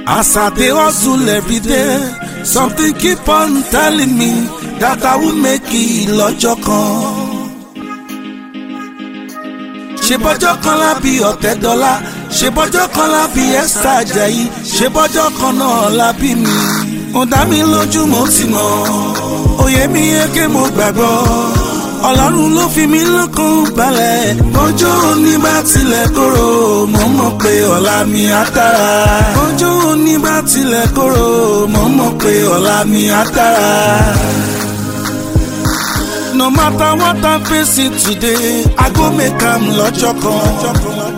As I dey hustle every day, something keep on telling me that I will make it lọ́jọ́ kan. Ṣé bọ́jọ́ kan lábí ọ̀tẹ̀ dọ́là? Ṣé bọ́jọ́ kan lábí Esther Ajayi? Ṣé bọ́jọ́ kan náà lábí mi? Ó dá mi lójú mo ti mọ̀, òye mi yé ké mo gbàgbọ́. Ọlọ́run ló fi mí lọ́kàn balẹ̀. Ọjọ́ òní bá tilẹ̀ kóró, mo mọ̀ pé ọ̀la mi á dára. Ọjọ́ òní bá tilẹ̀ kóró, mo mọ̀ pé ọ̀la mi á dára. No matter what I'm facing today, I go make am lọ́jọ́ kan.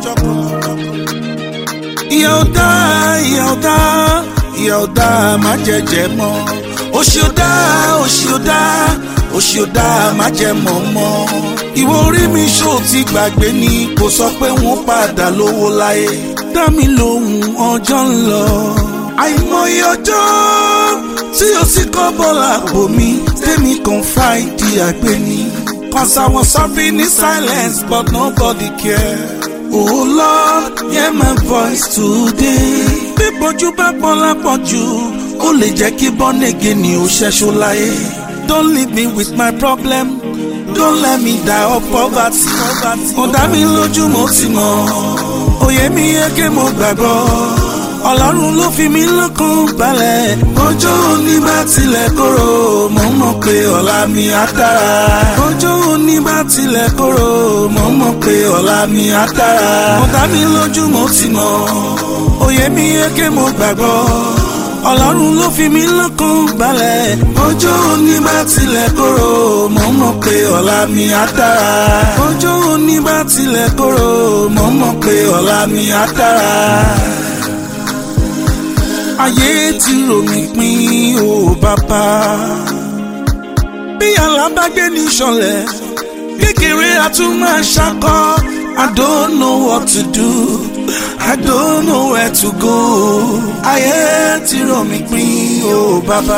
Ìyà ò dá, ìyà ò dá, ìyà ò dá, má jẹjẹ mọ́. Òṣì ò dá, òṣì ò dá òṣì ò dáa má jẹ mọ̀ mọ́. ìwọ orí mi ṣó ti gbàgbé ni kò sọ pé wọ́n padà lówó láyé. dá mi lóhùn ọjọ́ ń lọ. àìmọye ọjọ́ tí o sì kọ́ bọ́lá àpò mi tèmi kan fáìdí àgbẹ̀ ni. cause I was suffering in silence but nobody care. Oh Lord, hear my voice today. bí bójú bá pọ́n lápọ̀jù ó lè jẹ́ kí bọ́nẹ̀gẹ̀ ni ó ṣẹ́ṣó láyé. Don't leave me with my problem. Don't let me die of poverty. Ó dá mi lójú mo ti mọ̀. Òye mi yé ké mo gbàgbọ́. Ọlọ́run ló fi mí lọ́kàn balẹ̀. Ọjọ́ òní bá tilẹ̀ kóró, mo mọ̀ pé ọ̀la mi á dára. Ọjọ́ òní bá tilẹ̀ kóró, mo mọ̀ pé ọ̀la mi á dára. Ó dá mi lójú mo ti mọ̀. Òye mi yé ké mo gbàgbọ́ ọlọ́run ló fi mí lọ́kàn balẹ̀. ọjọ́ òní bá tilẹ̀ kóró mo mọ̀ pé ọ̀la mi á dára. ọjọ́ òní bá tilẹ̀ kóró mo mọ̀ pé ọ̀la mi á dára. ayé ti rò mí pín o bàbá. bí alábàgbé ní sọlẹ̀ kékeré a tún máa ṣakọ́. I don't know what to do. I don't know where to go. Ayé ti rọ̀ mí pín o bàbá.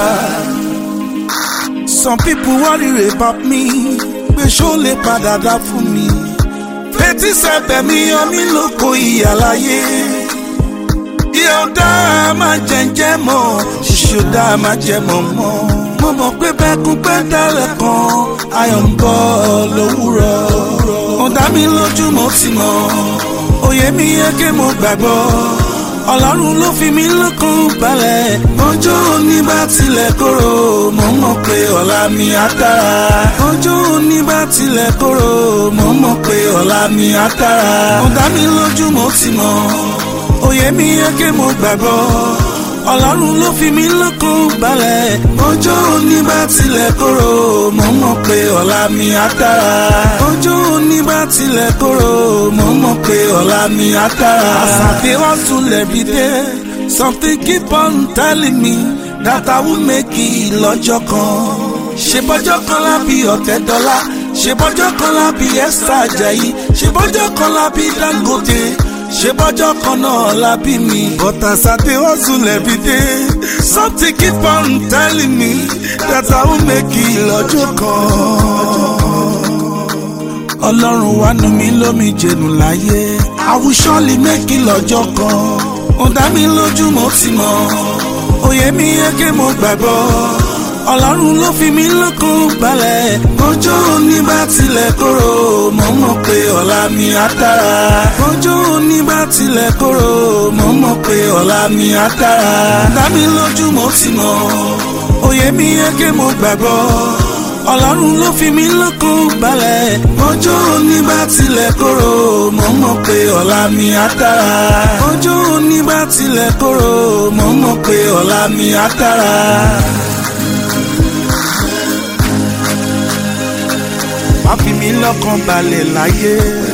Some people worry about me. Pé ṣó lè padà dá fún mi. Fetí sẹ́bẹ̀ mi yọ mí lóko ìyàláyé. Ìyá ọ̀dá máa jẹ́njẹ́ mọ́. Ṣíṣe ọ̀dá máa jẹ́ mọ́ mọ́. Mo mọ̀ pé bẹ́kún pẹ́ dálẹ̀ kan. Ayọ̀ ń bọ̀ lówùrọ̀. Ọ̀dá mi lójú mo ti mọ̀ òye mi yẹ kí mo gbàgbọ́ ọlọ́run ló fi mí lọ́kàn balẹ̀ ọjọ́ òní bá tilẹ̀ kóró mo mọ̀ pé ọ̀la mi á dára ọjọ́ òní bá tilẹ̀ kóró mo mọ̀ pé ọ̀la mi á dára ó dá mi lójú mo ti mọ̀ òye mi yẹ kí mo gbàgbọ́ ọlọ́run ló fi mí lọ́kàn balẹ̀ ọjọ́ òní bá tilẹ̀ kóró mo mọ̀ pé ọ̀la mi á dára ọjọ́ òní bá tilẹ̀ kóró mo mọ̀ pé ọ̀la mi á dára. As I dey hustle every day something keep on telling me that I will make it lọ́jọ́ kan. ṣe bọ́jọ́ kan lábí ọ̀tẹ̀ dọ́là ṣe bọ́jọ́ kan lábí Esther Ajayi ṣe bọ́jọ́ kan lábí Dangote ṣe bọ́jọ́ kan náà la bí mi. but as I dey hustle every day something keep on telling me that I will make it lọ́jọ́ kan. ọlọ́run wá nu mi lómi jẹnu láyé I will surely make it lọ́jọ́ kan. ó dá mi lójú mo ti mọ̀ òye mi yẹ kí mo gbàgbọ́ ọlọ́run ló fi mí lọ́kàn balẹ̀. ọjọ́ òní bá tilẹ̀ kóró mo mọ̀ pé ọ̀la mi á dára. ọjọ́ òní bá tilẹ̀ kóró mo mọ̀ pé ọ̀la mi á dára. dá mi lójú mo ti mọ̀ òye mi yẹ kí mo gbàgbọ́ ọlọ́run ló fi mí lọ́kàn balẹ̀. ọjọ́ òní bá tilẹ̀ kóró mo mọ̀ pé ọ̀la mi á dára. ọjọ́ òní bá tilẹ̀ kóró mo mọ̀ pé ọ̀la mi á dára. má fi mí lọ́kàn balẹ̀ láyé.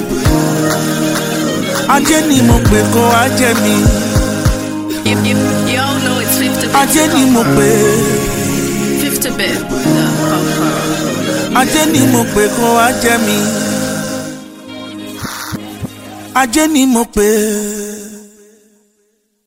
ajé ni mo pè kó ajé mi. You, you, you all know it's 50 bit. ajé ni mo pè 50 bit. The conqueror. ajé ni mo pè kó ajé mi. ajé ni mo pè.